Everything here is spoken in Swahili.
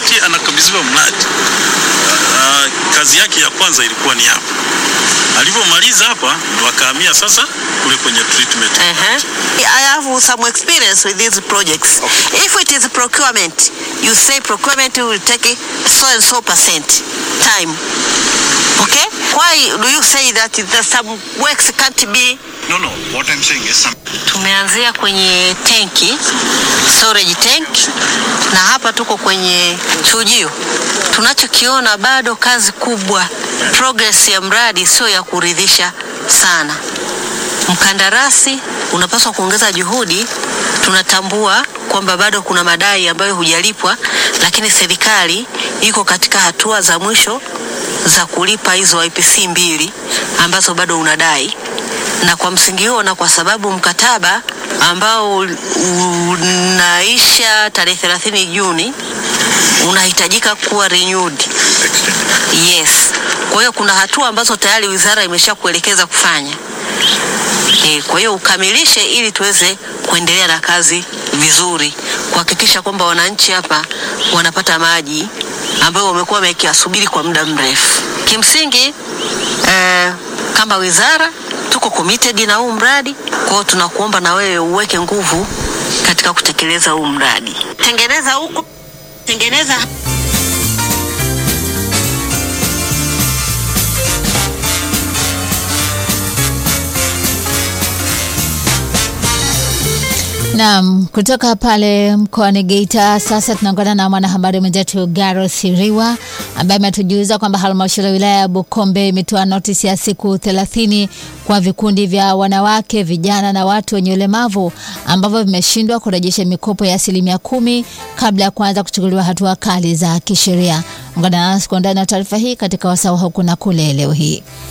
wakati anakabidhiwa mradi uh, kazi yake ya kwanza ilikuwa ni hapa. Alivyomaliza hapa ndo akahamia sasa kule kwenye treatment. Uh-huh. I have some experience with these projects. If it is procurement, you say procurement will take so and so percent time. Okay? Why do you say that the some works can't be No, no. What I'm saying is some. Tumeanzia kwenye tenki, storage tank, na hapa tuko kwenye chujio. Tunachokiona bado kazi kubwa, progress ya mradi sio ya kuridhisha sana. Mkandarasi unapaswa kuongeza juhudi. Tunatambua kwamba bado kuna madai ambayo hujalipwa, lakini serikali iko katika hatua za mwisho za kulipa hizo IPC mbili ambazo bado unadai na kwa msingi huo na kwa sababu mkataba ambao unaisha tarehe 30 Juni unahitajika kuwa renewed. Yes. Kwa hiyo kuna hatua ambazo tayari wizara imesha kuelekeza kufanya. E, kwa hiyo ukamilishe ili tuweze kuendelea na kazi vizuri, kuhakikisha kwamba wananchi hapa wanapata maji ambayo wamekuwa wamekiasubiri kwa muda mrefu. Kimsingi eh, kama wizara tuko committed na huu mradi, kwa hiyo tunakuomba na wewe uweke nguvu katika kutekeleza huu mradi. Tengeneza huko, tengeneza Naam, kutoka pale mkoani Geita sasa tunaungana na mwanahabari mwenzetu Garo Siriwa ambaye ametujuza kwamba halmashauri ya wilaya ya Bukombe imetoa notisi ya siku thelathini kwa vikundi vya wanawake, vijana na watu wenye ulemavu ambavyo vimeshindwa kurejesha mikopo ya asilimia kumi kabla ya kuanza kuchukuliwa hatua kali za kisheria. Ungana nasi kwa undani na taarifa hii katika wasaa wa huku na kule leo hii.